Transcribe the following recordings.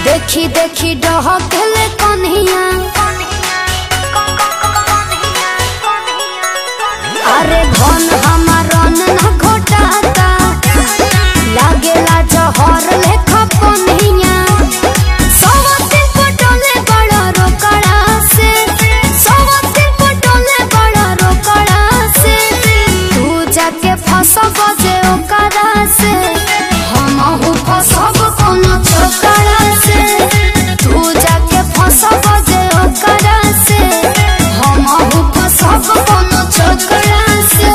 देखी देखी डहकेले कन्हिया अरे धन हमार न घोटाता लागेला जहर लेखा पन्हिया सवातिन पटोले बड़ा रोकड़ा से सवातिन पटोले बड़ा रोकड़ा से तू जाके फसब जे ओकरा से हमहू फसब कोनो छोकरा से तू जाके फसब जे ओकरा से हमहू फसब कोनो छोकरा से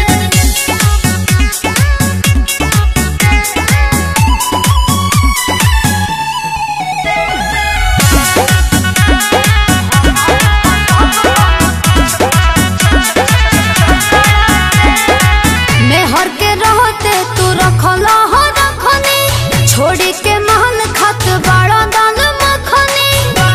मेहर के रहते तू रखला हो रखनी छोड़ी के महल खत बड़ा दाल मखनी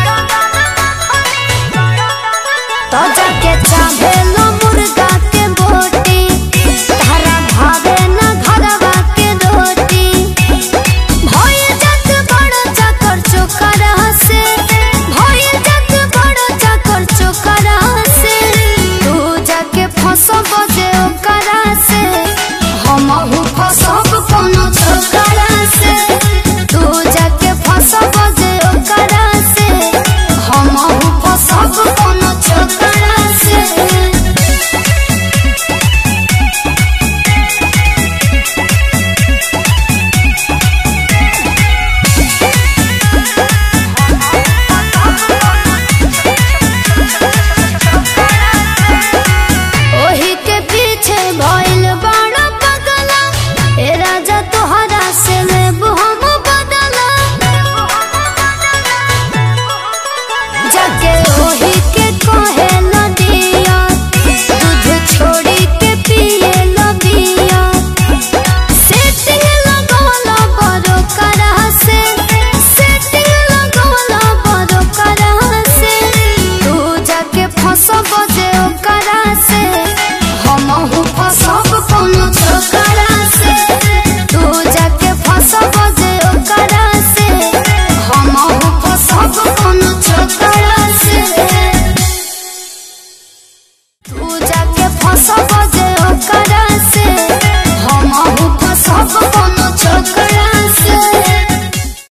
तो जाके चाहे लो मुर्गा के बोटी तारा भावे न घरवा के रोटी भइल जात बड़ा चकर चोकरा से भइल जात बड़ा चकर चोकरा से तू जाके फसब जे ओकरा से हमहू फसब कोनो छोकरा से तू जाके फसब जे ओकरा से हमहू फसब कोनो छोकरा से ओही के पीछे भइल बड़ा पगला ए राजा तोहरा से लेबू हम बदला जाके ओही के कहे नदिया दूध छोड़ी के पिए लबिया सेटिंग लगवला बड़ो करा से सेटिंग लगवला बड़ो करा से तू जाके फसब जे ओकरा से हमहू फसब कोनो छोकरा से तू जाके फसब जे ओकरा से हमहू फसब कोनो छोकरा से तू जाके फसब